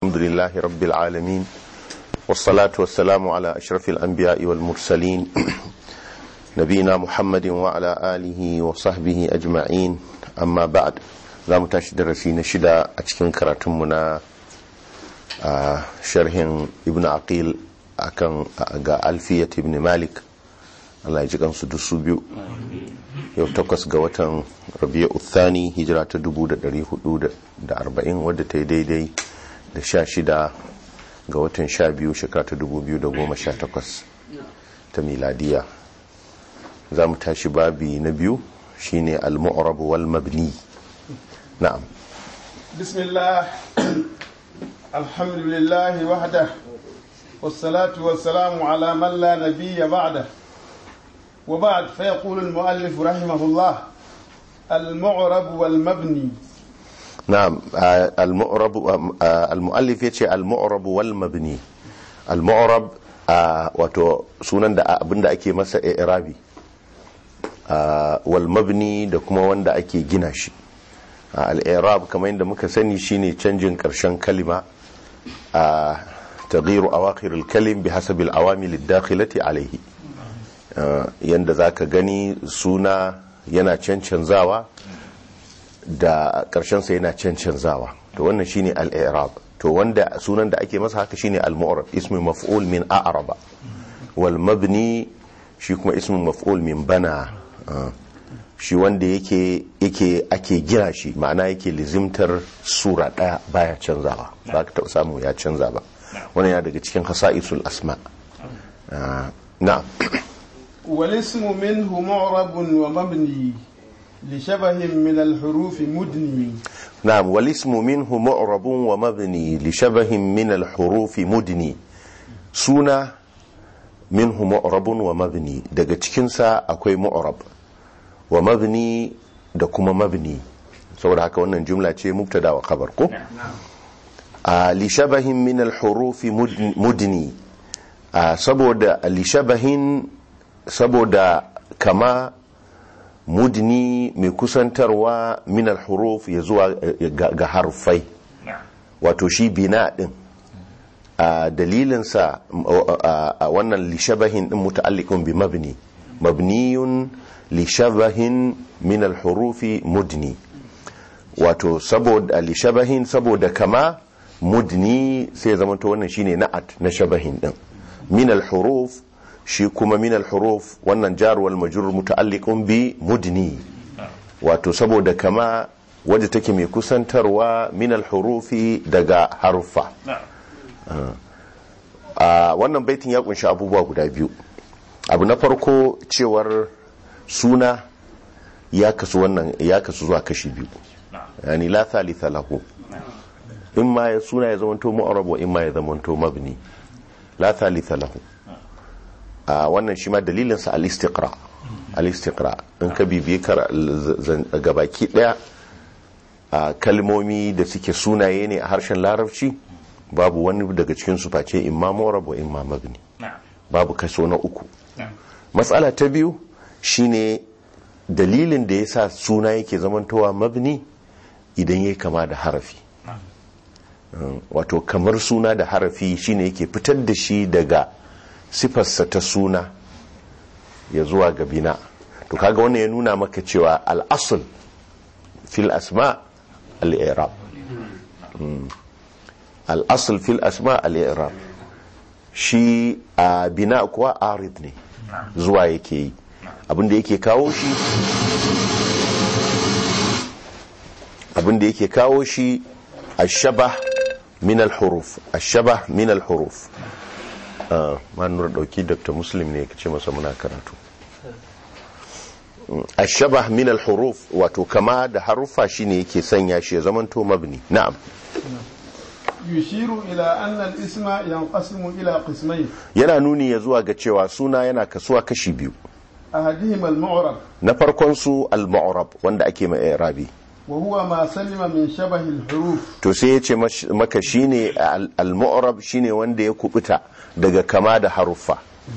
الحمد لله رب العالمين والصلاة والسلام على أشرف الأنبياء والمرسلين نبينا محمد وعلى آله وصحبه أجمعين أما بعد za mu tashi darasi na shida a cikin karatunmu na sharhin ibn aqil akan ga alfiyat ibn malik Allah ya ji kansu dusu biyu yau takwas ga watan rabi'a uthani hijira ta 1440 wadda ta yi daidai da sha shida ga watan sha biyu shekara ta 2018 ta miladiya za mu tashi babi na biyu shine al-mu'rab wal mabni na'am bismillah alhamdulillah wahda والصلاة والسلام على من لا نبي بعده وبعد فيقول المؤلف رحمه الله المعرب والمبني نعم المعرب المؤلف يتي المعرب والمبني المعرب wato sunan da abinda ake masa i'rabi wal mabni da kuma wanda ake gina shi al-i'rab kamar yadda muka sani shine canjin karshen kalima a تغيير أواخر الكلم بحسب العوامل الداخلة عليه yanda za ka gani suna yana cancanzawa da ƙarshensa yana cancanzawa to wannan shine al-i'rab to wanda sunan da ake masa haka shine al-mu'rab ismi maf'ul min a'raba wal mabni shi kuma ismi maf'ul min bana shi wanda yake yake ake gina shi ma'ana yake lizimtar sura daya baya canzawa ba ka taɓa samu ya canza ba wannan ya daga cikin hasa'isul asma na'am والاسم منه معرب ومبني لشبه من الحروف مدني نعم والاسم منه معرب ومبني لشبه من الحروف مدني سونا منه معرب ومبني daga cikinsa akwai mu'rab wa mabni da kuma mabni saboda haka wannan jumla ce mubtada wa khabar ko a lishabahin min alhurufi mudni saboda lishabahin saboda kama mudni mai kusantarwa min alhuruf ya zuwa ga harfai wato shi bina din a dalilinsa a wannan lishabahin din muta'alliqun bi mabni mabniyun lishabahin min alhurufi mudni wato saboda lishabahin saboda kama mudni sai zama to wannan shine na'at na shabahin din min al-huruf shi kuma min al-huruf wannan jar wal majrur muta'alliqun bi mudni wato saboda kama wadda take mai kusantarwa min al-hurufi daga harufa a wannan baitin ya kunshi abubuwa guda biyu abu na farko cewar suna ya kasu wannan ya kasu zuwa kashi biyu yani la thalitha lahu in ma ya suna ya zamanto mu'arab wa in ma ya zamanto mabni la thalitha lahu a wannan shi ma dalilin sa al-istiqra al-istiqra in ka bibiye kar gabaki daya a kalmomi da suke sunaye ne a harshen larabci babu wani daga cikin su face imma mu'arab wa imma mabni babu kaso na uku matsala ta biyu shine dalilin da yasa suna yake zamantowa mabni idan yayi kama da harafi wato kamar suna da harafi shine yake fitar da shi daga sifarsa ta suna ya zuwa ga bina to kaga wannan ya nuna maka cewa al'asul fil asma al'irab al'asul fil asma al'irab shi a bina kuwa arid ne zuwa yake yi abinda yake kawo shi abinda yake kawo shi الشبه من الحروف الشبه من الحروف ما نور dauki dr muslim ne kace masa muna karatu الشبه من الحروف wato kama da harufa shine yake sanya shi ya zamanto mabni na'am يشير إلى أن الاسم ينقسم إلى قسمين yana nuni ya zuwa ga cewa suna yana kasuwa kashi biyu أحدهما المعرب na farkon su al-mu'rab wanda ake mai i'rabi وهو ما سلم من شبه الحروف to sai ya ce maka shine al-mu'rab shine wanda ya kubuta daga kama da haruffa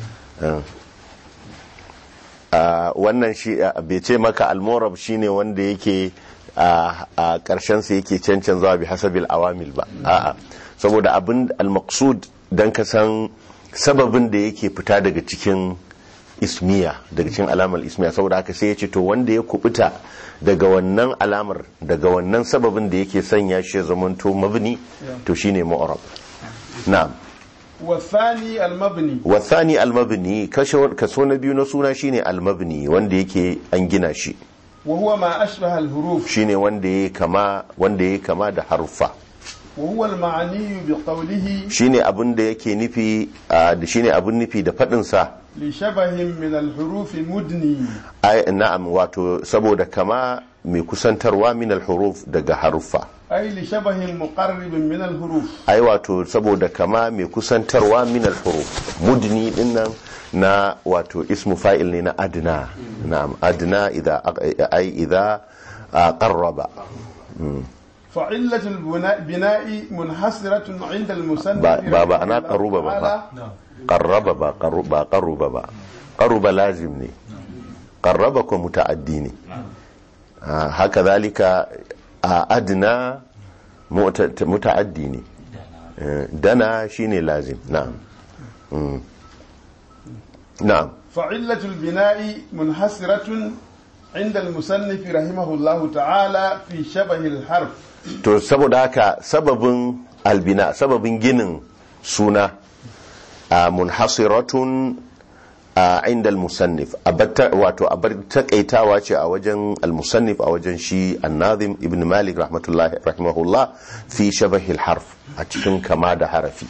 wannan shi bai ce maka al-mu'rab shine wanda yake a ƙarshen sa yake cancanzawa bi hasabil awamil ba a'a saboda abin al-maqsud dan ka san sababin da yake fita daga cikin ismiya daga cikin alamar ismiya saboda haka sai ya ce to wanda ya kubuta daga wannan alamar daga wannan sababin da yake sanya shi ya zamanto mabni to shine mu'rab na'am والثاني المبني wasani almabni kashe kaso na biyu na suna shine almabni wanda yake an gina shi وهو ما أشبه الحروف shine wanda ya kama wanda ya kama da haruffa وهو المعني بقوله shine abin da yake nufi a, da shine abin nufi da fadin sa لشبه من الحروف مدني ai na'am wato saboda kama mai kusantarwa min alhuruf daga haruffa أي لشبه مقرب من الحروف ai wato saboda kama mai kusantarwa min alhuruf mudni dinnan na wato ismu fa'il ne na adna na'am adna idza ai idza a, qarraba فعلة البناء بناء منحصرة عند المصنف ba ba ba ana رحمه الله qaruba ba تعالى ba qarraba ba qarru- ba qaruba ba qaruba lazim ne qarraba ko muta'addi ne Ah, haka zalika a adna muta- muta'addi ne Eh, dana shine lazim na'am Mm. na'am فعلة البناء منحصرة عند المصنف رحمه الله تعالى في شبه الحرف to saboda haka sababin albina sababin ginin suna a munhasiratun a inda al-musannif abatta- wato abar takaitawa ce a wajen al-musannif a wajen shi annazim ibn malik rahmatullahi rahimahullah fi shabahil harf a cikin kama da harafi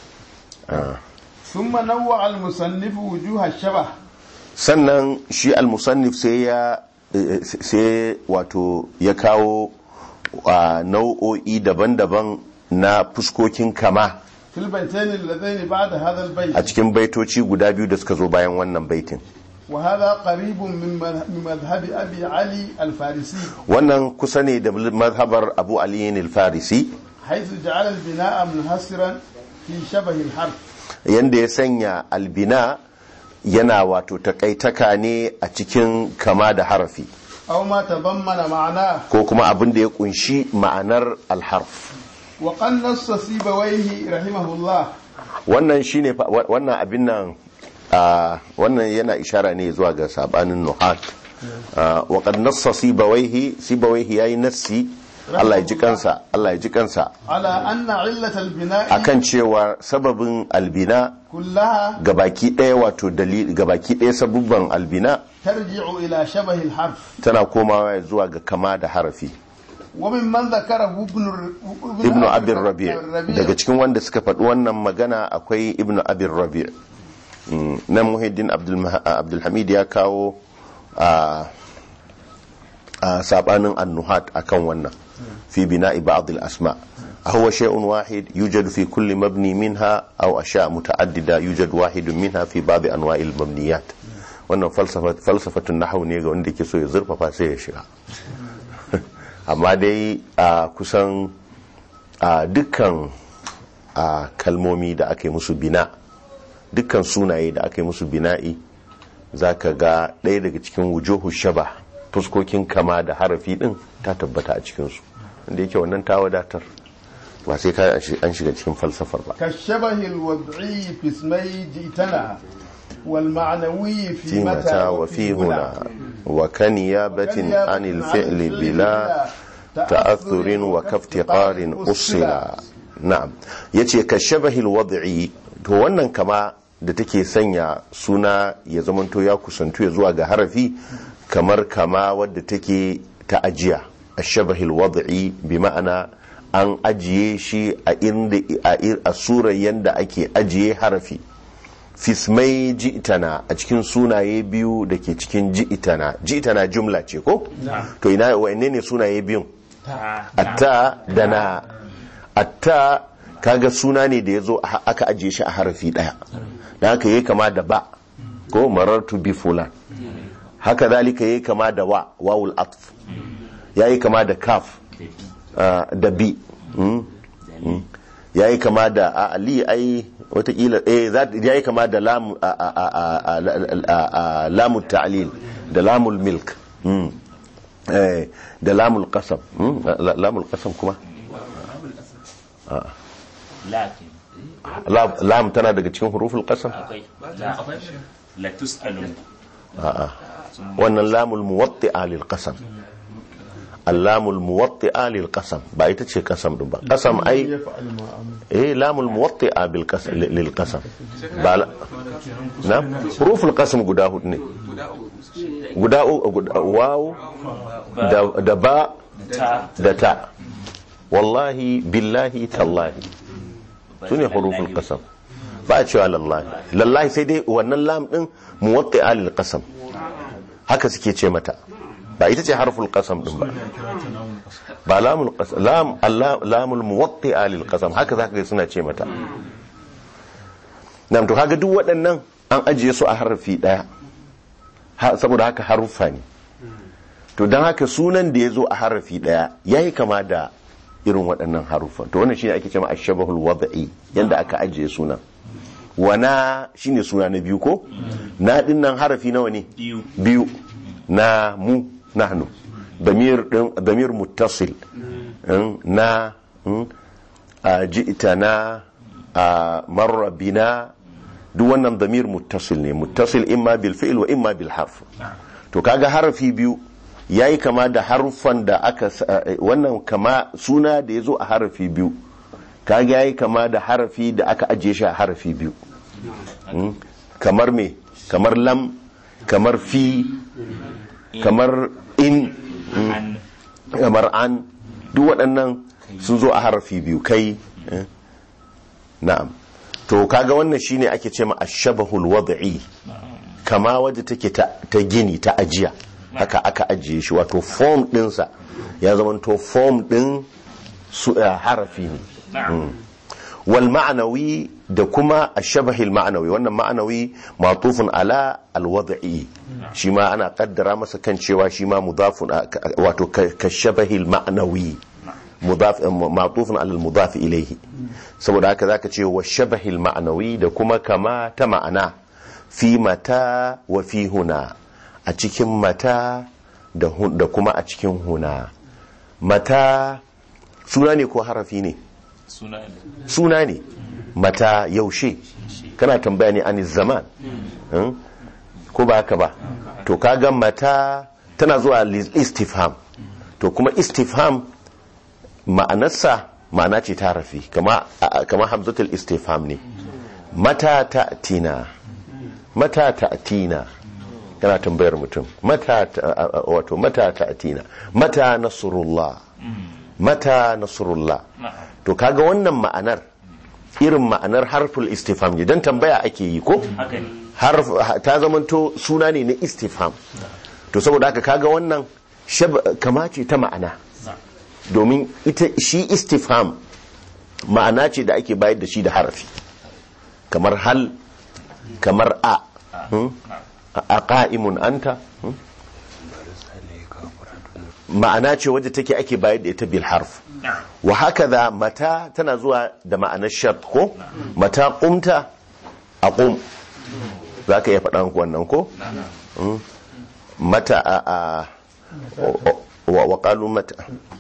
ثم نوع المصنف وجوه الشبه sannan shi al-musannif sai ya eh, sai wato ya kawo a nau'o'i daban-daban na fuskokin kama في البيتين اللذين بعد هذا a البيت cikin baitoci guda biyu da suka zo bayan wannan baitin وهذا قريب من مذ- من مذهب أبي علي الفارسي wannan kusa ne da mazhabar abu aliyin al-farisi حيث جعل البناء منحصرا في شبه الحرف yanda ya sanya albina yana wato takaitaka ne a cikin kama da harafi أو ما تضمن معناه ko kuma abin da ya kunshi ma'anar alharf وقد نص سيبويه رحمه الله wannan shine fa- wa- wannan abin nan a wannan yana ishara ne zuwa ga sabanin nuhat Ah, wa qad nassa sibawaihi sibawaihi yayi nassi Allah ya ji kansa Allah ya ji kansa على أن علة البناء akan cewa sababin albina كلها gabaki ɗaya wato dalil gabaki ɗaya sabubban albina ترجع إلى شبه الحرف tana komawa zuwa ga kama da harafi وممن ذكره ابن الر- ibnu abin rabi' الربيع daga cikin wanda suka faɗi wannan magana akwai ibnu abin rabi' Mm, nan muhiddin Abdul- abdulhamid ya kawo a a sabanin annuhat akan wannan fi bina'i ba'd al-asma هو شيء واحد يوجد في كل مبني منها أو أشياء متعددة يوجد واحد منها في بعض أنواع المبنيات wannan falsafatun nahawu ne ga wanda ke so ya zurfafa sai ya shiga amma dai a kusan a dukkan a kalmomi da aka yi musu bina dukkan sunaye da aka yi musu bina'i za ka ga ɗaya daga cikin wujuhu shaba fuskokin kama da harafi ɗin ta tabbata a cikinsu wanda yake wannan ta wadatar ba sai ka an shiga cikin falsafar ba كالشبه الوضعي في اسمي جئتنا والمعنوي في في متى وفي هنا وكنيابة عن الفعل بلا تأثر وكافتقار أصلا نعم yace ka shabahil wad'i to wannan kama da take sanya suna ya zamanto ya kusantu ya zuwa ga harafi kamar kama wadda take ta ajiya ashabahil wad'i bi ma'ana an ajiye shi a inda a surar yanda ake ajiye harafi fismai ji'itana a cikin sunaye biyu da ke cikin ji'itana ji'itana jumla ce ko? to ina wa'anne ne sunaye biyun atta da na atta kaga suna ne da ya zo aka ajiye shi a harafi daya da haka yi kama da ba ko marartu bi fulan haka zalika yi kama da wa wawul atf ya yi kama da kaf da bi ya yi kama da a ali ai watakila eh ya yi kama da lamu ta'lil da lamul milk da lamul qasam lamul qasam kuma lakin lam lam tana daga cikin huruful qasam akwai la la tus'alun a'a wannan lamul muwatti'a lil qasam allamul muwatti'a lil qasam ba ita ce qasam din ba qasam ai ya fa'al ma amur eh lamul muwatti'a bil qasam lil qasam ba la- na huruful qasam guda hudu ne guda u- guda waw da da ba ta da ta wallahi billahi tallahi su ne huruful qasam ba a cewa lallahi lallahi sai dai wannan lam din muwatti'a lil qasam haka suke ce mata ba ita ce harful qasam din ba ba lamul qasam lam Allah- lamul muwatti'a lil qasam haka zaka ga suna ce mata nam to kaga duk waɗannan an ajiye su a harfi daya Ha- saboda haka haruffa ne to don haka sunan da ya zo a harafi daya ya yi kama da irin waɗannan haruffan to wannan shine ake cewa ashabahul wad'i yanda aka ajiye sunan wana shine suna na biyu ko na din nan harafi nawa ne biyu biyu na mu nahnu damir din damir muttasil in, na in, a ji'tana a marra bina duk wannan damir muttasil ne muttasil imma bil fi'l wa imma bil harf to kaga harafi biyu yayi kama da harufan da aka sa- eh, wannan kama suna da yazo a harafi biyu kaga yayi kama da harafi da aka ajiye shi a harafi biyu Mm. kamar me kamar lam kamar fi kamar in mm, an kamar an duk waɗannan sun zo a harafi biyu kai eh, na'am to kaga wannan shine ake ce ma ashabahul wad'i kama wadda take ta, ta gini ta ajiya haka aka ajiye shi wato form ɗinsa ya zama to form ɗin su eh, harafi ne na'am wal ma'anawi da kuma ashabahil ma'anawi wannan ma'anawi matufun ala alwad'i shi ma ana kaddara masa kan cewa shi ma mudafun wato ka shabahil ma'anawi mudaf matufun ala almudaf ilayhi saboda haka zaka ce wa shabahil ma'anawi da kuma kama ta ma'ana fi mata wa fi huna a cikin mata da hun- da kuma a cikin huna mata suna ne ko harafi ne suna ne suna ne mata yaushe kana tambaya ne ani zaman Hmm? ko ba haka ba to kaga mata tana zuwa lis- istifham to kuma istifham ma'anarsa ma'ana ce ta rafi kama a- kama hamzatul istifham ne mata ta'tina mata ta'tina kana tambayar mutum mata ta- a- a- wato mata ta'tina mata nasrullah mata nasrullah na'am to kaga wannan ma'anar irin ma'anar harful istifham ne dan tambaya ake yi ko haka ne harf ta zamanto suna ne na istifham to saboda haka kaga wannan shab- kama ce ta ma'ana domin ita shi istifham ma'ana ce da ake bayar da shi da harafi kamar hal kamar a hmm? a qa'imun anta hmm? ma'ana ce wadda take ake bayar da ita bil harf na'am wa hakaza mata tana zuwa da ma'anar shart ko mata qumta aqum zaka iya faɗan wannan ko Mm. mata a a wa wa qalu mata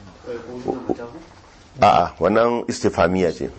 a a wannan istifhamiya ce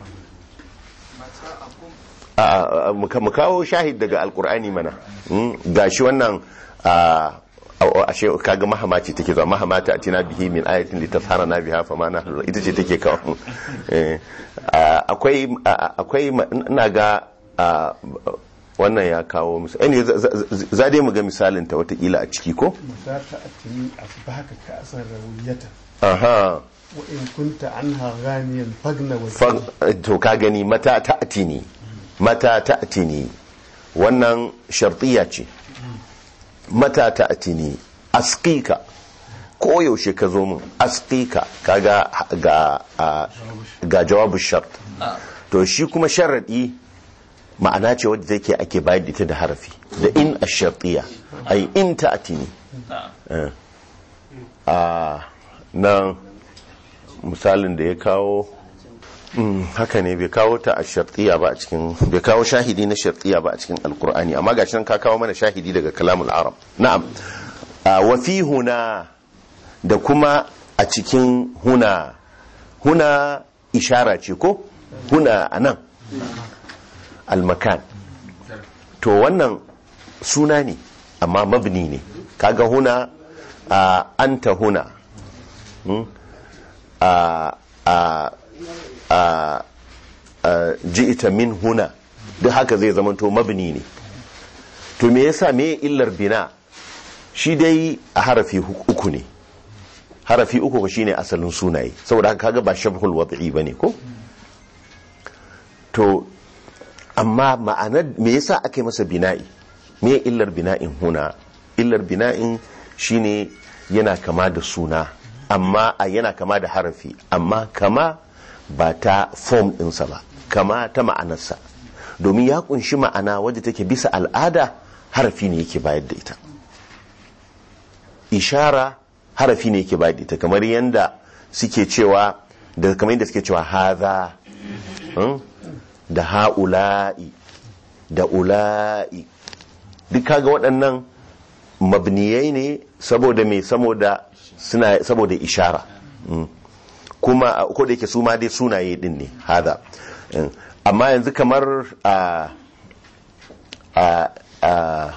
a a mu ka- mu kawo shahid daga alqur'ani mana Mm, gashi wannan a a- ashe kaga mahama ce take zuwa mahama ta atina bihi min ayatin litasharana biha fama na ita ce take kawo Eh, a- akwai a- akwai ma- ina ga a, wannan ya kawo misali za dai mu ga misalin ta watakila a ciki ko mata ta atini asbahaka ka'san rawiyata aha wa in kunta anha ghaniyan fagna wa Fag- to ka gani mata ta'tini mata ta'tini wannan shartiya ce mata ta'tini asqika ko yaushe ka zo min asqika kaga ga a- ga jawabu shart to shi kuma sharadi ma'ana ce wadda take ake bayar da ita da harafi da in ash-shartiya ai in ta'tini na'am a nan misalin da ya kawo mm, haka ne bai kawo ta a shartiya ba a cikin bai kawo shahidi na shartiya ba a cikin alkur'ani amma gashi nan ka kawo mana shahidi daga kalamul arab na'am a wa fi huna da kuma a cikin huna huna ishara ce ko huna anan almakan to wannan suna ne amma mabni ne kaga huna a anta huna hmm? a a a a ji'ita min huna duk haka zai zamanto mabni ne to me yasa me illar bina shi dai a harafi uku ne harafi uku shine asalin sunaye saboda haka kaga ba shabhul wad'i bane ko to amma ma'anar me yasa aka yi masa bina'i me illar bina'in huna illar bina'in shine yana kama da suna amma a yana kama da harafi amma kama ba ta form ɗinsa ba kama ta ma'anarsa domin ya kunshi ma'ana wadda take bisa al'ada harafi ne yake bayar da ita ishara harafi ne yake bayar da ita kamar yadda suke cewa da kamar yadda suke cewa haza da ha'ula'i da ula'i duk kaga waɗannan mabniyai ne saboda mai saboda suna saboda ishara kuma ko da yake su ma dai sunaye din ne hada amma yanzu kamar a a a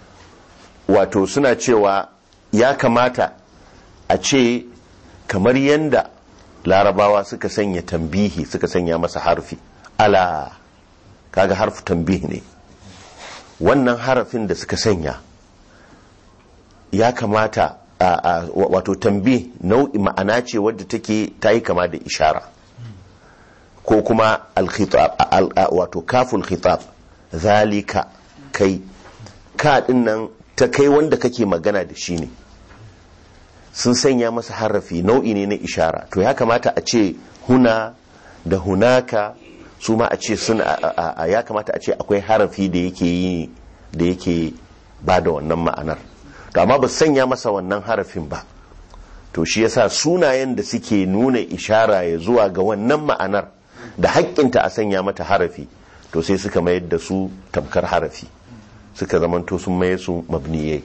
wato suna cewa ya kamata a ce kamar yanda larabawa suka sanya tambihi suka sanya masa harfi ala kaga harfi tambihi ne wannan harafin da suka sanya ya kamata a wato tambi nau'i ma'ana ce wadda take ta yi kama da ishara ko kuma alkhitab wato kaful khitab zalika kai ka nan ta kai wanda kake magana da shi ne sun sanya masa harafi nau'i ne na ishara to ya kamata a ce huna da hunaka su ma a ce sun ya kamata a ce akwai harafi da yake yi da yake ba da wannan ma'anar to amma ba sanya masa wannan harafin ba to shi yasa sunayen da suke nuna ishara ya zuwa ga wannan ma'anar da haƙƙinta a sanya mata harafi to sai suka mayar da su tamkar harafi suka zamanto sun maye su mabniyai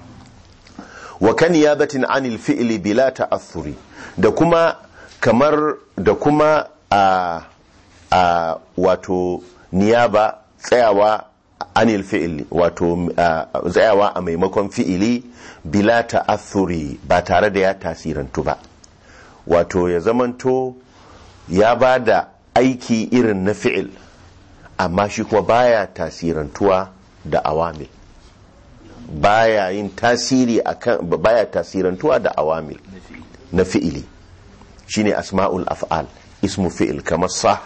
wa kan yabatin anil fi'li bila ta'athuri da kuma kamar da kuma a a wato niyaba tsayawa anil fi'ili wato tsayawa a maimakon fi'ili bila ta'athuri ba tare da ya tasirantu ba wato ya zamanto ya ba da aiki irin na fi'il amma shi kuma baya tasirantuwa da awamil baya yin tasiri akan baya tasirantuwa da awamil na fi'ili shine asma'ul af'al ismu fi'il kamar sa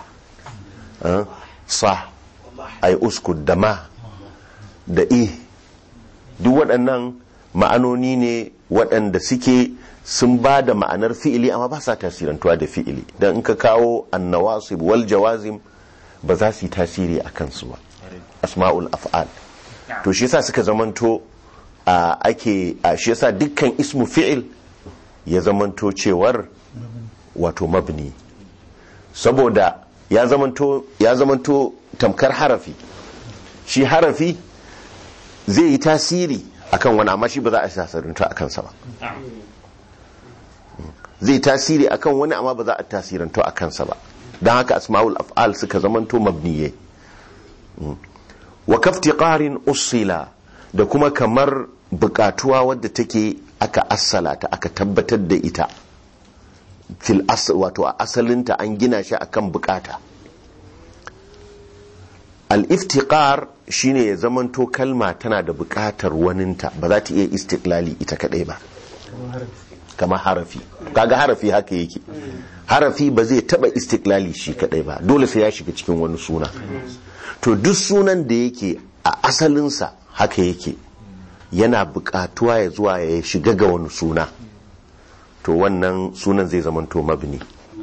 sa ay uskud da ma da i duk waɗannan ma'anoni ne waɗanda suke sun ba da ma'anar fi'ili amma ba sa tasirantuwa da fi'ili don in ka kawo annawasib wal jawazim ba za su yi tasiri a kansu ba asma'ul af'al to shi yasa suka zamanto a ake a shi yasa dukkan ismu fi'il ya zamanto cewar wato mabni saboda ya zamanto ya zamanto tamkar harafi shi harafi zai yi tasiri akan wani amma shi ba za a tasirinta a kansa ba zai tasiri akan wani amma ba za a tasiranto a kansa ba don haka asma'ul af'al suka zamanto mabniye wa kaftiqarin usila da kuma kamar bukatuwa wadda take aka assala ta aka tabbatar da ita fil asal wato a asalinta an gina shi akan bukata al-iftiqar shine ya zamanto kalma tana da bukatar waninta ba za ta iya istiklali ita kadai ba kama harafi kaga harafi haka yake harafi ba zai taba istiklali shi kadai ba dole sai ya shiga cikin wani suna to duk sunan da yake a asalinsa haka yake yana bukatuwa ya zuwa ya shiga ga wani suna to wannan sunan zai zamanto mabni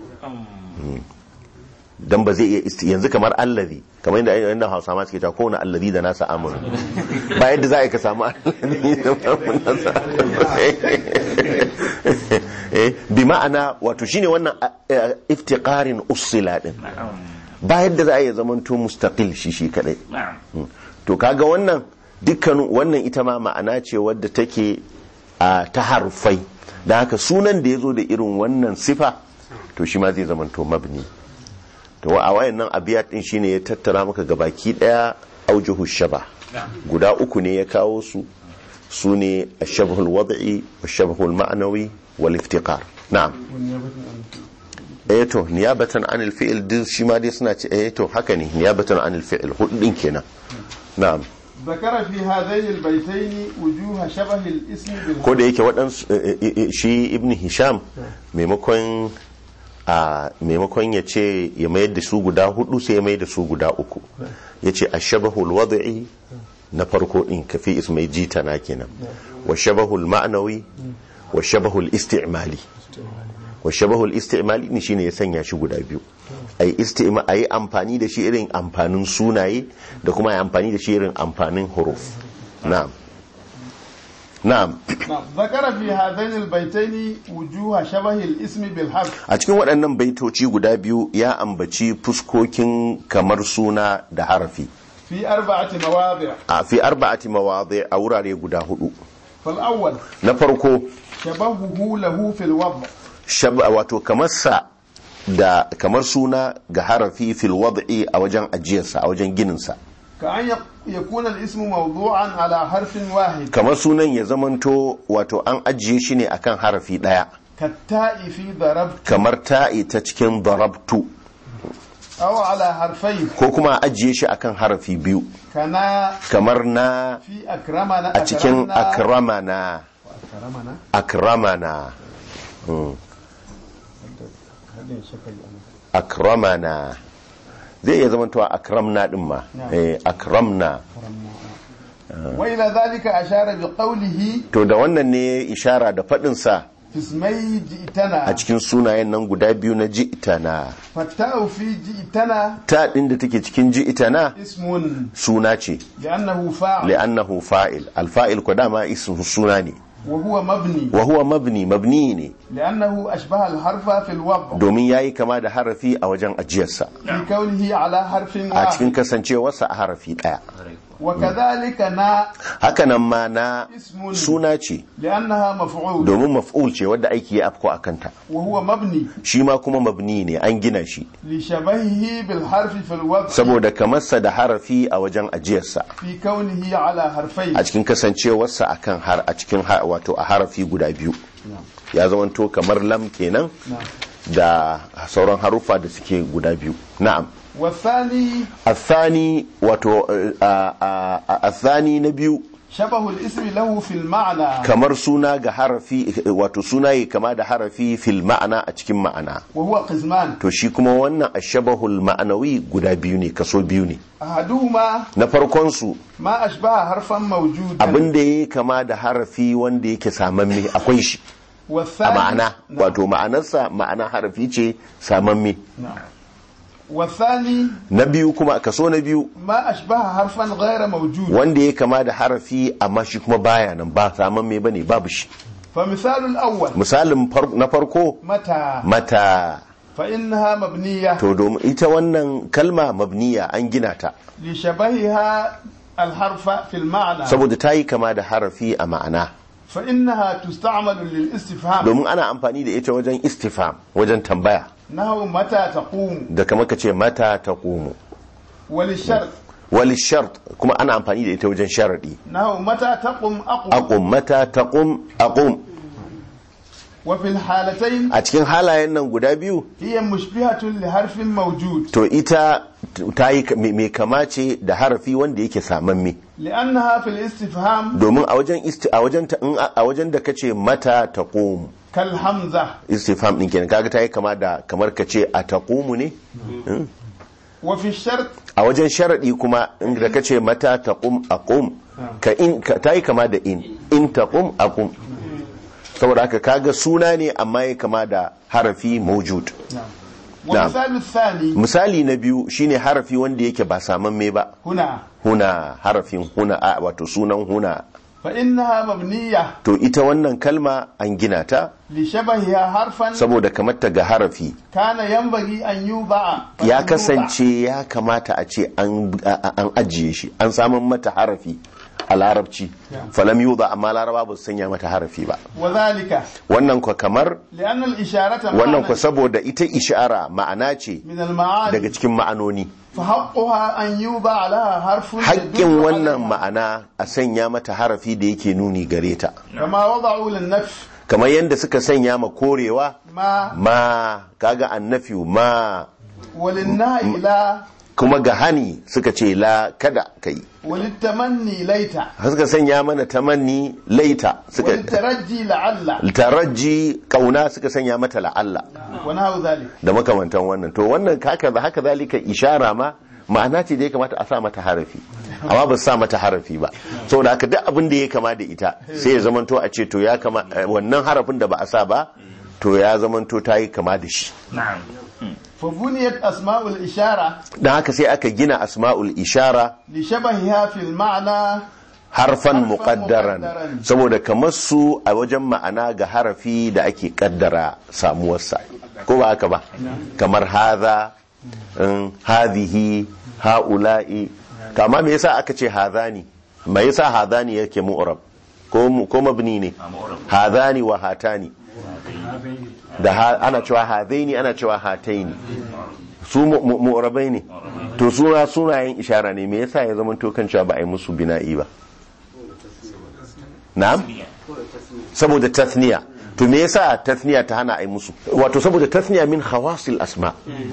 dan ba zai iya isti yanzu kamar allazi kamar yadda yadda hausa ma suke cewa kowane allazi da nasa amuru ba yadda za a yi ka samu allazi da nasa bi ma'ana wato shine wannan iftiqarin usila din ba yadda za a yi zamanto mustaqil shi shi kadai to kaga wannan dukkan wannan ita ma ma'ana ce wadda take ta harfai da haka sunan da ya zo da irin wannan sifa to shi ma zai zamanto mabni to a wayannan abiyat din shine ya tattara maka gabaki daya aujuhu shaba guda uku ne ya kawo su su ne ashabhul wad'i washabhul ma'nawi wal iftiqar na'am eh to niyabatan anil fi'l din shi ma dai suna ce eh to haka ne niyabatan anil fi'l hudu din kenan na'am ذكر في هذين البيتين وجوه شبه الاسم بالهمزة ko da yake waɗansu eh, eh, eh, shi ibn hisham maimakon a maimakon ya ce ya mayar da su guda hudu sai ya mayar da su guda uku ya ce a shabahul wada'i na farko din kafi ismai jita na kenan wa shabahul ma'anawi wa shabahul isti'mali wa shabahul isti'mali ne shine ya sanya shi guda biyu ai isti'ma ai amfani da shi irin amfanin sunaye da kuma ai amfani da shi irin amfanin huruf na'am na'am نعم. ذكر في هذين البيتين وجوه شبه الاسم بالحرف a cikin waɗannan baitoci guda biyu ya ambaci fuskokin kamar suna da harafi في أربعة مواضع a fi arba'ati mawadhi a wurare guda hudu فالأول na farko شبهه له في الوضع shab wato kamar sa da kamar suna ga harafi fil wad'i a wajen ajiyarsa a wajen gininsa كأن يق- يكون الاسم موضوعا على حرف واحد kamar sunan ya zamanto wato an ajiye shi ne akan harafi daya كالتاء في ضربت kamar ta'i ta cikin darabtu أو على حرفين ko kuma a ajiye shi akan harafi biyu كنا kamar na في أكرمنا a cikin أكرمنا- akramana أكرمنا akramana Mm. akramana zai iya zamantowa akramna din ma eh akramna وإلى ذلك أشار بقوله to da wannan ne ishara da faɗin sa في اسمي جئتنا a cikin sunayen nan guda biyu na ji'tana فالتاء في جئتنا ta din da take cikin ji'tana اسم suna ce لأنه فاعل li'annahu fa'il alfa'il ko dama ismu suna ne وهو مبني wa huwa mabni mabni ne لأنه أشبه الحرف في الوضع domin yayi kama da harafi a wajen ajiyarsa في كونه على حرف a cikin واحد kasancewarsa a harafi daya وكذلك نا hakanan ma na اسم suna ce لأنها مفعول domin maf'ul ce wadda aiki ya afko a kanta وهو مبني shi ma kuma mabni ne an gina shi لشبهه بالحرف في الوضع saboda kamarsa da harafi a wajen ajiyarsa في كونه على حرفين a cikin kasancewarsa akan har a cikin ha- wato a harafi guda biyu ya zamanto kamar lam kenan نعم. da sauran haruffa da suke guda biyu na'am والثاني الثاني wato eh, a- a- a- الثاني na biyu شبه الاسم له في المعنى kamar suna ga harafi wato suna yi kama da harafi fil ma'ana a cikin ma'ana وهو قسمان to shi kuma wannan ashabahul ma'anawi guda biyu ne kaso biyu ne أحدهما na farkon su ما أشبه حرفا موجودا abin da yayi kama da harafi wanda yake samamme akwai shi a والثاني ma'ana نعم. wato ma'anarsa ma'ana harafi ce samamme نعم. والثاني na biyu kuma kaso na biyu ما أشبه حرفا غير موجود wanda ya kama da harafi amma shi kuma baya nan ba samamme bane babu shi فمثال الأول misalin far- na farko متى mata فإنها مبنية to domin ita wannan kalma mabniya an gina ta لشبهها الحرف في المعنى saboda ta yi kama da harafi a ma'ana فإنها تستعمل للاستفهام domin ana amfani da ita wajen istifam wajen tambaya نحو متى تقوم da kama ka ce mata ta komo وللشرط wali shart kuma ana amfani da ita wajen sharadi نحو متى تقوم أقوم aqum mata taqum aqum وفي الحالتين a cikin halayen nan guda biyu هي مشبهة لحرف موجود to ita ta yi mai kama ce da harafi wanda yake samamme لأنها في الاستفهام domin a wajen isti a wajen ta in a wajen da kace mata taqum كالهمزة istifham din kenan kaga ta yi kama da kamar ka ce a taqumu ne وفي الشرط a wajen sharadi kuma in da kace mata taqum aqum ka in ka ta yi kama da in in taqum aqum saboda haka kaga suna ne amma ya kama da harafi mawjud والمثال الثاني misali na biyu shine harafi wanda yake ba samamme ba هنا huna harafin huna a wato sunan huna فإنها مبنية to ita wannan kalma an gina ta لشبهها حرفا saboda kamar ta ga harafi كان ينبغي أن يوضع ya فلم kasance ya kamata a ce an a- an ajiye shi an samun mata harafi a larabci falam yuda amma laraba ba su sanya mata harafi ba وذلك wannan kwa kamar لأن الإشارة wannan kwa معنى saboda ita ishara ma'ana ce من المعاني daga cikin ma'anoni فحقها أن يوضع لها حرف haƙƙin يدل wannan عليها. ma'ana a sanya mata harafi da yake nuni gare ta كما وضعوا للنفس kamar yadda suka sanya ma korewa ما ma kaga annafiyu ma وللنهي لا kuma ga hani suka ce la kada kai وللتمني ليت suka sanya mana tamanni laita suka وللترجي لعل taraji kauna suka sanya mata la'alla ونحو ذلك da makamantan wannan to wannan haka haka zalika ishara ma ma'ana ce da ya kamata a sa mata harafi amma ba su sa mata harafi ba saboda haka duk abin da ya kama da ita sai ya zamanto a ce to ya kama eh, wannan harafin da ba a sa ba to ya zamanto ta yi kama da shi نعم فبنيت أسماء الإشارة don haka sai aka gina asma'ul ishara لشبهها في المعنى harfan Harfan muqaddaran muqaddaran. saboda kamar su a wajen ma'ana ga harafi da ake kaddara samuwarsa ko ba haka ba kamar haza in, hadhihi haula'i to amma me yasa aka ce hadhani me yasa hadhani yake mu'rab ko mu- ko mabni ne hadhani wa hatani da ha- ana cewa hadaini ana cewa hataini su mu- mu- mu'rabai ne to suna sunayen ishara ne me yasa ya zama to kan cewa ba a yi musu bina'i ba na'am saboda tathniya to me yasa tathniya ta hana a yi musu wato saboda tathniya min khawasil asma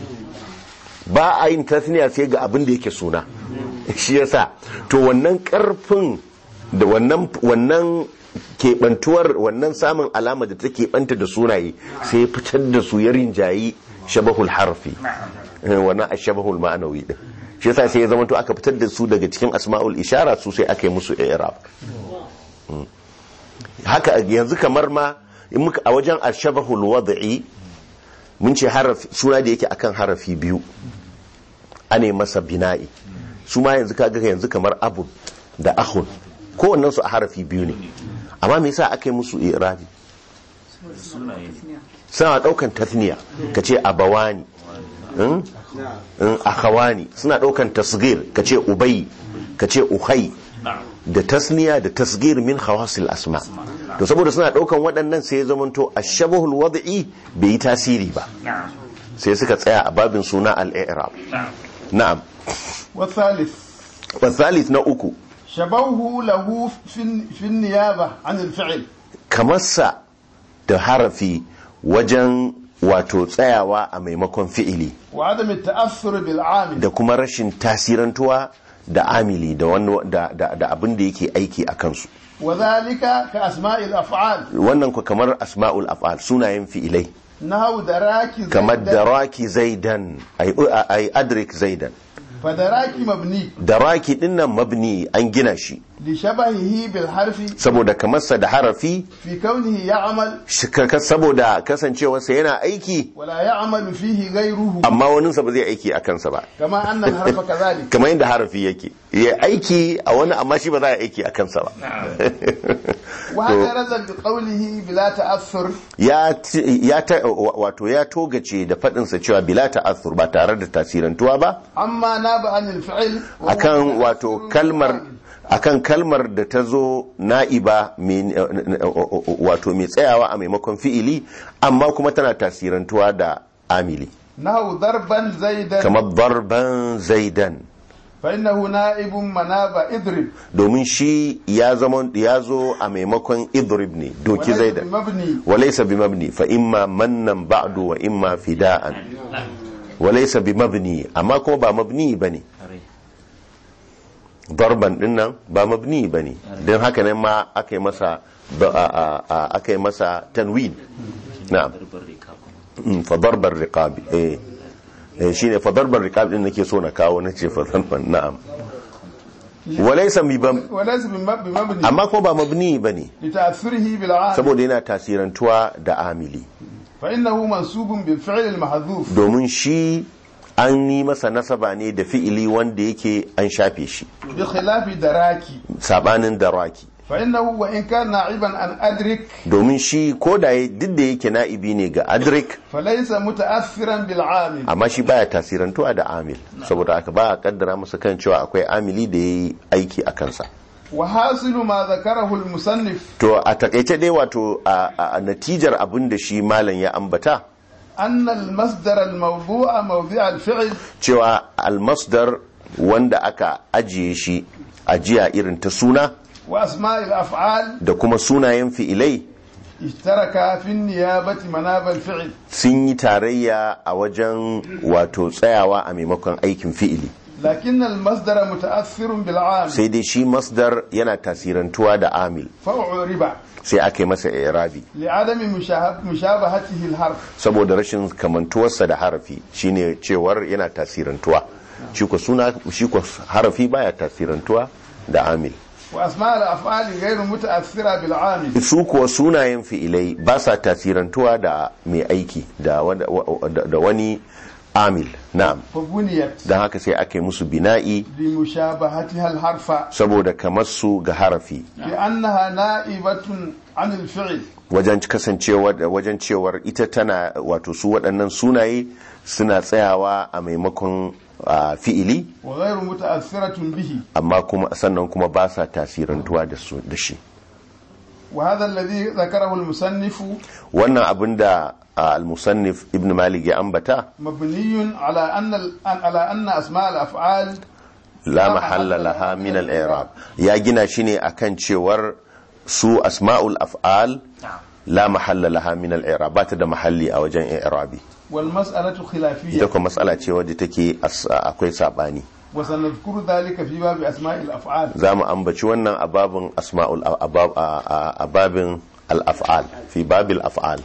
ba a yin tathniya sai ga abin da yake suna shi yasa to wannan karfin da wannan wannan keɓantuwar wannan samun alama da ta keɓanta da sunaye sai ya fitar da su ya rinjayi shabahul harfi Eh, wannan a shabahul ma'anawi din shi yasa sai ya zama to aka fitar da su daga cikin asma'ul ishara su sai aka yi musu i'rab Mm. haka yanzu kamar ma in muka a wajen ashabahul wad'i mun ce harafi suna da yake akan harafi biyu ane masa bina'i su ma yanzu kaga yanzu kamar abu da ahun kowannen su a harafi biyu ne amma me yasa aka yi musu i'rabi sunaye suna daukan tathniya kace abawani in in akhawani suna daukan tasgir kace ubay kace uhai نعم da tasniya da tasgir min khawasil asma to saboda suna daukan waɗannan sai ya zamanto ashabahul wad'i bai yi tasiri ba نعم sai suka tsaya a babin suna al-i'rab نعم na'am والثالث wa thalith na uku شبوه له في في النيابة عن الفعل kamarsa da harafi wajen wato tsayawa a maimakon fi'ili وعدم التأثر بالعامل da kuma rashin tasirantuwa da amili da wani da, da, da abin da yake aiki a kansu وذلك كأسماء الأفعال wannan ku kamar asma'ul af'al sunayen fi'ilai نحو دراك kamar زيدا daraki zaidan ay ay adrik zaidan فدراك مبني daraki dinnan mabni an gina shi لشبهه بالحرف saboda kamarsa da harafi في كونه يعمل shi ka- saboda kasancewarsa yana aiki ولا يعمل فيه غيره amma waninsa ba zai aiki a kansa ba كما أن الحرف كذلك kamar yadda harafi yake ya aiki a wani amma shi ba za a aiki a kansa ba واعترض بقوله بلا تأثر ya ti- ya ta wato ya togace da faɗinsa cewa bila ta'athur ba tare da tasirantuwa ba أما ناب عن الفعل وهو akan متأثر wato kalmar akan kalmar da ta zo na'iba mai- wato mai tsayawa a maimakon fi'ili amma kuma tana tasirantuwa da amili نحو ضربا زيدا kamar darban zaidan فإنه نائب مناب اضرب domin shi ya zama ya zo a maimakon idrib ne doki وليس zaidan بمبني وليس بمبني فإما منا بعد وإما فداء وليس بمبني أما كما با مبني بني ضربا dinnan ba mabni bane don haka ne ma aka yi masa aka yi masa tanwin na'am Mm, fa darbar riqabi eh eh shine fa darbar riqabi din nake so na kawo nace fa darban na'am walaysa bimab وليس بم- بمبني amma kuma ba mabni bane لتأثره بالعامل saboda yana tasirantuwa da amili فإنه منسوب بالفعل المحذوف domin shi an yi masa nasaba ne da fi'ili wanda yake an shafe shi بخلاف دراكي sabanin daraki فإنه وإن كان نائبا عن أدرك domin shi ko da ya- duk da yake na'ibi ne ga adrik فليس متأثرا بالعامل amma shi baya tasirantuwa da amil saboda haka ba a kaddara masa kan cewa akwai amili da ya yi aiki a kansa وحاصل ما ذكره المصنف to a takaice dai wato a a- a natijar abin da shi malam ya ambata أن المصدر الموضوع موضع الفعل cewa almasdar wanda aka ajiye shi ajiya irin ta suna وأسماء الأفعال da kuma sunayen fi'ilai اشتركا في النيابة مناب الفعل sun yi tarayya a wajen wato tsayawa a maimakon aikin fi'ili لكن المصدر متأثر بالعامل sai dai shi masdar yana tasirantuwa da amil فأعرب sai aka yi masa irabi لعدم مشاه- مشابهته الحرف saboda rashin kamantuwarsa da harafi shine cewar yana tasirantuwa shi ko suna shi ko harafi baya tasirantuwa da amil وأسماء الأفعال غير متأثرة بالعامل su kuwa sunayen fi'ilai ba sa tasirantuwa da mai aiki da wanda- wa- da da wani amil na'am فبنيت don haka sai aka yi musu bina'i لمشابهتها الحرف saboda kamar su ga harafi لأنها نائبة عن الفعل wajen kasancewa wajen cewar ita tana wato su waɗannan sunaye suna tsayawa a maimakon ah, fi'ili وغير متأثرة به amma kuma sannan kuma ba sa tasirantuwa da su da shi وهذا الذي ذكره المصنف wannan abin da ah, al-musannif ibn malik ya ambata مبني على أن ال- على أن أسماء الأفعال la mahalla laha min al-i'rab ya gina shi ne akan cewar su asma'ul af'al la mahalla laha min al-i'rab ba ta da mahalli a wajen i'rabi والمسألة ita خلافية kuma matsala ce wadda take as- akwai sabani وسنذكر ذلك في باب أسماء الأفعال za mu ambaci wannan a babin asma'ul a bab- a- a- a babin al-af'al fi babil af'al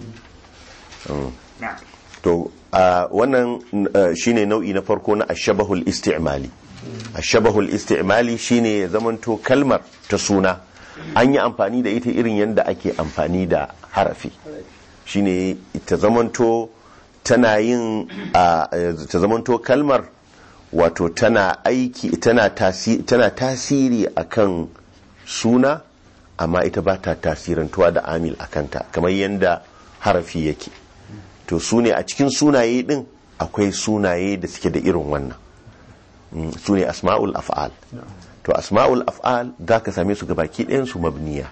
Mm. to a wannan uh, shine nau'i na farko na ashabahul isti'mali ashabahul isti'mali shine ya zamanto kalmar ta suna an yi amfani da ita irin yadda ake amfani da harafi shine ta zamanto tana yin a ta zamanto kalmar wato tana aiki tana tasiri, tana tasiri akan suna amma ita ba ta tasirantuwa da amil akanta kamar yadda harafi yake to su ne a cikin sunaye din akwai sunaye da suke da irin wannan Mm, su ne asma'ul af'al to asma'ul af'al za ka same su gabaki ɗayan su mabniya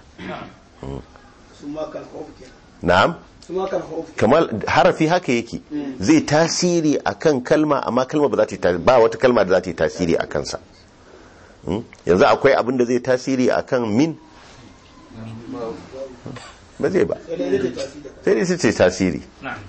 na'am kamar harafi haka yake zai tasiri akan kalma amma kalma ba za ta yi tasiri ba wata kalma da za ta yi tasiri a kansa Mm, yanzu akwai abin da zai tasiri akan min ba zai ba sai dai su ce tasiri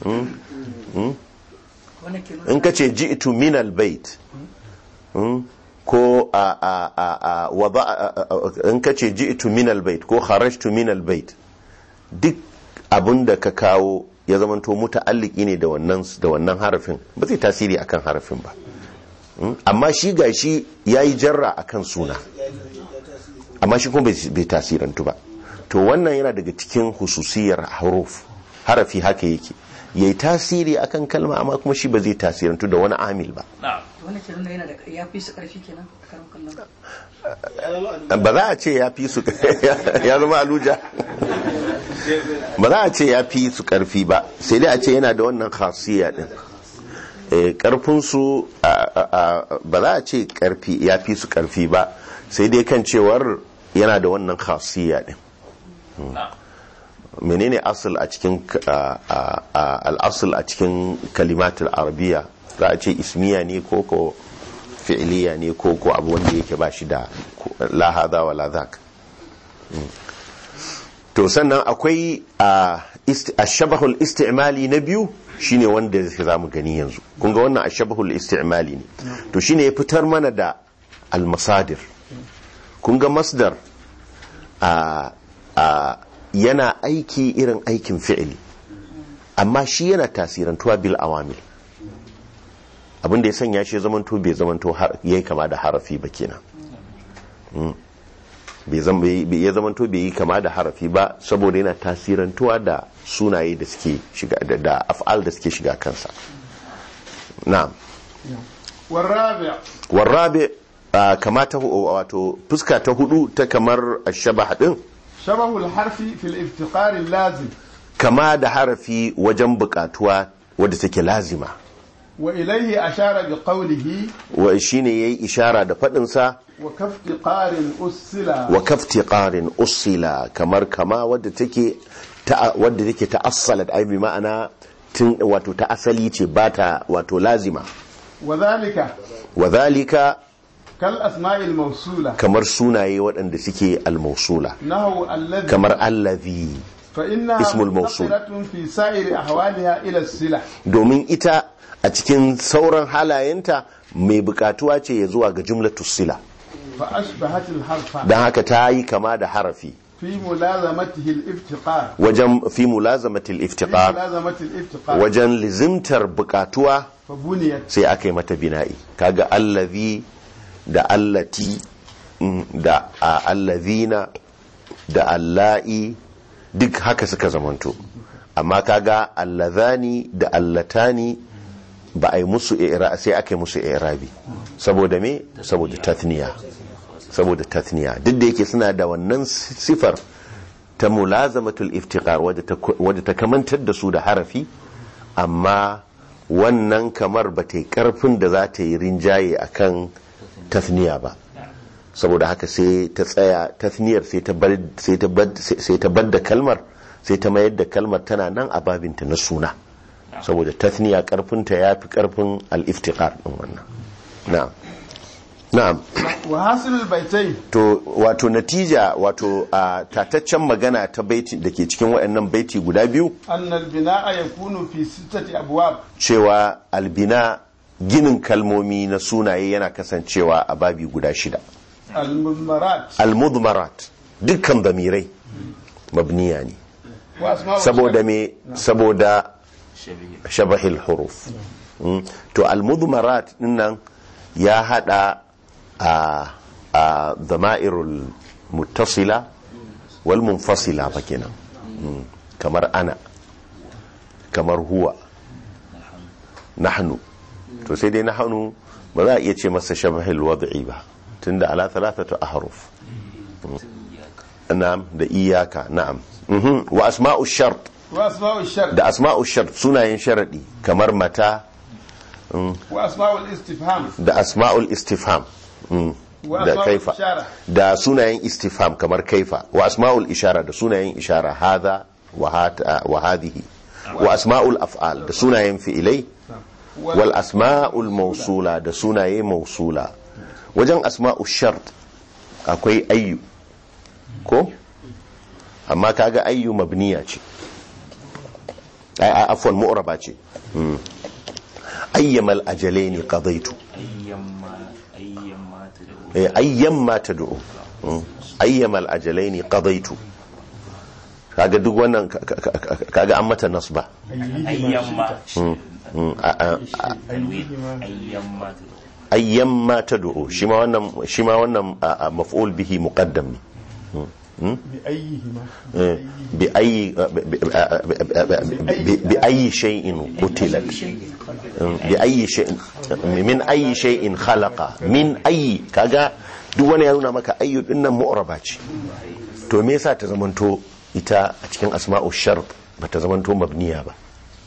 in ka ce ji'tu min albayt Mm, ko a a a a wada a- a- a- in ka ce ji'tu min albayt ko kharajtu min albayt duk abin da ka kawo ya zamanto muta'alliki ne da wannan da wannan harafin ba zai tasiri akan harafin ba Mm, amma shi gashi yayi jarra akan suna amma shi kuma bai bai tasirantu ba to wannan yana daga cikin hususiyar haruf harafi haka yake yayi tasiri akan kalma amma kuma shi ba zai tasirantu da wani amil ba wannan ke nuna yana da ya fi su karfi kenan karan kallon ba za a ce ya fi su ya zama aluja ba za a ce ya fi su karfi ba sai dai a ce yana da wannan khasiyya din Eh, karfin su a- a- a- ba za a ce karfi ya fi su karfi ba sai dai kan cewar yana da wannan khasiyya din menene asal a cikin a- a- a- al'asul a cikin kalimatul arabiya za a ce ismiya ne ko ko fi'iliya ne ko ko abu wanda yake ba shi da la hadha wa la dhak Mm. to sannan akwai a ist- ashabahul istimali na biyu shine wanda za mu gani yanzu kun ga wannan ashabahul istimali ne to shine ya fitar mana da almasadir kun ga masdar a a yana aiki irin aikin fi'ili amma shi yana tasirantuwa bil awamil abinda ya sanya shi ya zamanto bai zamanto har- yayi kama da harafi ba kenan Mm. bai zam- bai- bai- ya zamanto bai yi kama da harafi ba saboda yana tasirantuwa da sunaye da suke shiga da, da af'al da suke shiga kansa na'am والرابع warrabe a kamata wato fuska ta hudu ta kamar ashabah din شبه الحرف في الافتقار اللازم kama da harafi wajen bukatuwa wadda take lazima وإليه أشار بقوله wa shine yayi ishara da fadin sa wa kaftiqarin usila wa kaftiqarin usila kamar kama wadda take ta wadda take ta'assalat ai bi ma'ana tun wato ta asali ce ba ta wato lazima wa dhalika wa zalika kal asma'il mawsula kamar sunaye waɗanda suke al-mausula nahu alladhi kamar allazi fa innaha ismul mawsul. muntaqilatun fi sa'iri ahwaliha ila sila domin ita a cikin sauran halayenta mai bukatuwa ce ya zuwa ga jumlatu sila fa ashbahat al harfa don haka ta yi kama da harafi fi mulazamatihi al iftiqar wajen fi mulazamatil fi iftiqar mulazamati al iftiqar wajen lizimtar bukatuwa fa buniyat sai aka yi mata bina'i kaga allazi da allati mm, da a allazina da alla'i duk haka suka zamanto amma kaga allazani da allatani ba a yi musu i'ra sai aka yi musu i'rabi saboda me saboda tathniya saboda tathniya duk da yake suna da wannan sifar ta mulazamatul iftiqar wadda ta wadda ta kamantar da su da harafi amma wannan kamar ba ta yi karfin da za ta yi rinjaye akan tathniya ba saboda haka sai ta tsaya tathniyar sai ta bar sai ta bar sai ta bar da kalmar sai ta mayar da kalmar tana nan a babinta na suna saboda tathniya karfinta ya fi karfin al-iftiqar din wannan na'am na'am wa hasilul baitai to wato natija wato a tataccen magana ta baiti da ke cikin waɗannan baiti guda biyu anna al bina'a yakunu fi sittati abwab cewa albina ginin kalmomi na sunaye yana kasancewa a babi guda shida al mudmarat almudmarat dukkan damirai mabniya ne wa asma'u saboda me saboda shabihi shabahil huruf Mm. to almudmarat dinnan ya hada a a dama'irul muttasila wal munfasila fa kenan Mm. kamar ana kamar huwa nahnu to sai dai nahnu ba za a iya ce masa shabahil wad'i ba tunda ala thalathatu ahruf na'am da iyaka na'am Mhm. wa asma'u shart wa asma'u shart da asma'u shart sunayen sharadi kamar mata wa asma'u istifham da asma'ul istifham mm, Wa da asma'ul kaifa ishara. da sunayen istifham kamar kaifa wa asma'ul ishara da sunayen ishara hadha wa hata wa hadhihi wa asma'ul af'al da sunayen fi'ilai wal asma'ul mawsula da sunaye mawsula wajen asma'u shart akwai ayyu ko amma kaga ayyu mabniya ce ai ai, afwan mu'raba ce Mm. ayyamal ajalaini qadaitu ayyamma ayyamma tad'u Eh, ayyamma tad'u Mm. ayyamal ajalaini qadaitu kaga duk wannan ka- ka- ka- kaga an mata nasba ayyamma Mm, a- a- a- tanwin ayyamma tad'u ayyamma tad'u shi ma wannan shi ma wannan a- a maf'ul bihi muqaddam ne bi ayyihima Eh, bi ayyi bi- bi- bi- bi- bi ayyi shay'in qutilat Mm, bi ayyi shay'in min ayyi shay'in khalaqa min ayyi kaga duk wani ya nuna maka ayyu dinnan mu'raba ce to me yasa ta zamanto ita a cikin asma'u shart ba ta zamanto mabniya ba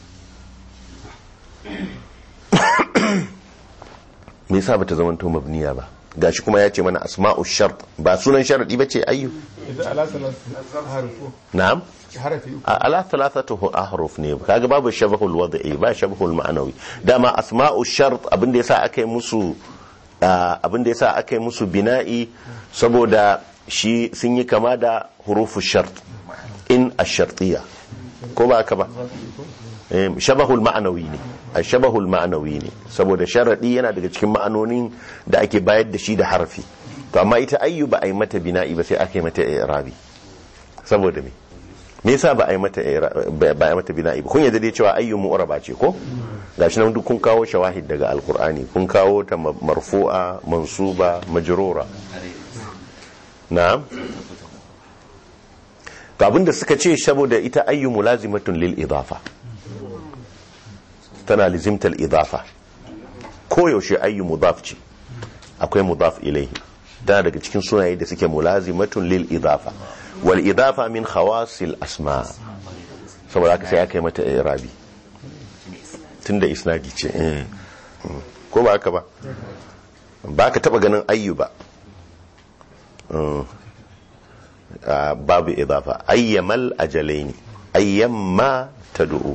me yasa ba ta zamanto mabniya ba gashi kuma ya ce mana asma'u shart ba sunan sharadi ba ce ayyu idan ala salat harfu na'am harafi uku a- ala thalathatu ahruf ne kaga babu shabahul wad'i ba shabahul ma'anawi dama asma'u shart abinda yasa aka yi musu ah, abinda yasa aka yi musu bina'i saboda shi sun yi kama da hurufu shart in ash-shartiyya ko ba haka ba Eh, shabahul ma'anawi ne a shabahul ma'anawi ne saboda sharadi yana daga cikin ma'anonin da ake bayar da shi da harfi to amma ita ayyu ba a yi mata bina'i ba sai aka yi mata i'rabi saboda me me yasa ba a yi mata i'ra- ba ba a yi mata bina'i ba kun yadda dai cewa ayyu mu'raba ce ko gashi nan duk kun kawo shawahid daga alqur'ani kun kawo ta ma- marfu'a mansuba majrura na'am to abinda suka ce saboda ita ayyu mulazimatun lil idafa tana lizimtal idafa koyaushe ayyu mudaf ce akwai mudaf ilaihi tana daga cikin sunaye da suke mulazimatun lil idafa wal idafa min khawasil asma saboda haka sai aka yi mata irabi tunda isnadi ce eh. Mm. ko ba haka ba ba ka taba ganin ayyu ba Mm. Ah, babu idafa ayyamal ajalaini ayyamma tad'u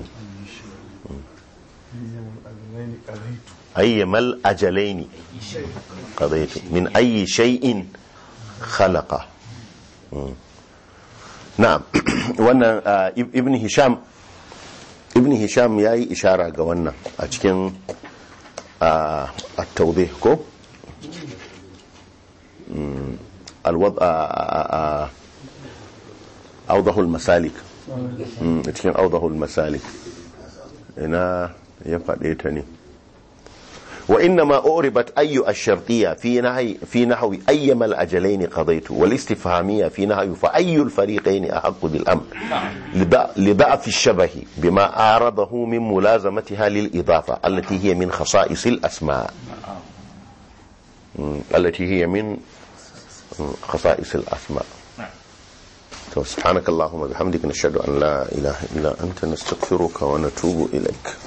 ayyamal ajalaini qadaytu min ayyi shay'in khalaqa Mm. na'am wannan ah, Ib- ibn hisham ibn hisham yayi ishara ga wannan a cikin ah, at-tawdih ko الوضع أوضح المسالك مم، cikin أوضح المسالك ina ya faɗe ta ne وإنما أعربت أي الشرطية في نهي في نحو أيما الأجلين قضيت والاستفهامية في نهي فأي الفريقين أحق بالأمر لضع- لضعف الشبه بما أعرضه من ملازمتها للإضافة التي هي من خصائص الأسماء مم، التي هي من مم، خصائص الأسماء تو سبحانك اللهم وبحمدك نشهد أن لا إله إلا أنت نستغفرك ونتوب إليك